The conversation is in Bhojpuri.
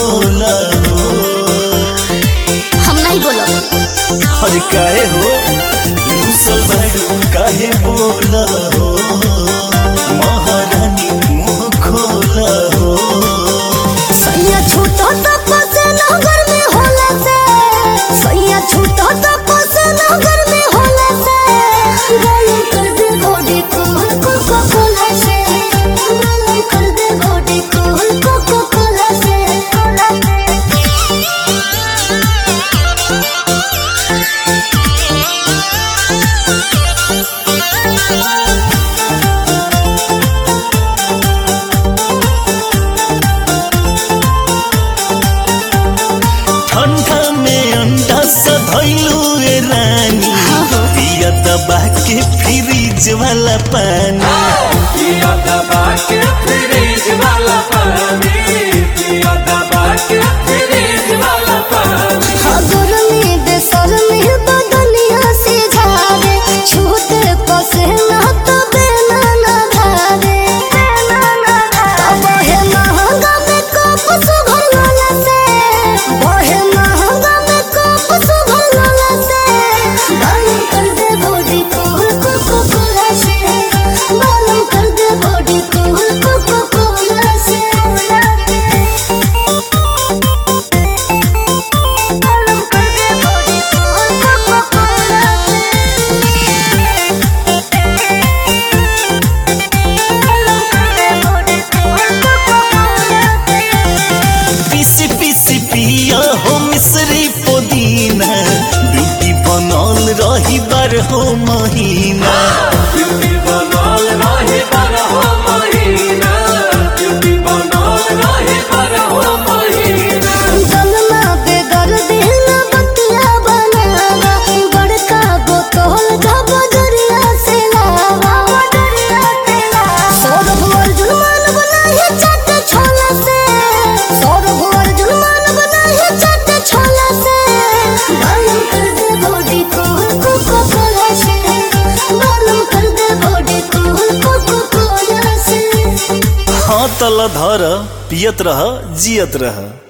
खोला हो हम नहीं बोलो अरे काहे हो रूसल बाड़ू काहे बोला हो महारानी मुंह खोला हो सैया छूटो तो पसे नगर में होला से सैया छूटो तो पसे नगर में होला से गलम कर दे बॉडी को कोको कोला से गलम कर दे बॉडी को कोको कोला से कोला ठंडा में अंडा सधैलू ए रानी पिया दबा के फ्रिज वाला पानी पिया दबा के फ्रिज वाला पानी पिया दबा के फ्रिज वाला पानी हजर में बेसर में बदनिया से झारे छूटे पसे ना तो बेना ना धारे अब है महंगा में कप सुभर वाला से बहे महंगा में कप सुभर वाला से बालू कर दे बॉडी को कोको कोला से बालू कर दे बॉडी को कोको कोला से बालू कर दे बॉडी को कोको कोला पीसी पीसी पिया हो मिश्री पुदीना ब्यूटी बनल रही बार हो महीना ब्यूटी बनल रहे बारह महीना ब्यूटी बनल रहे बारह महीना जन्मा बेदर दिन बतिया बनावा बड़का बोतल जब जरिया से लावा सौर भोर जुलमान बनाए चट छोला से सौर भोर जुलमान बनाए चट छोला से बालू कर दे बॉडी को कोको कोला से बालू कर दे बॉडी को कोको कोला से हाँ तल धर पियत रह जियत रह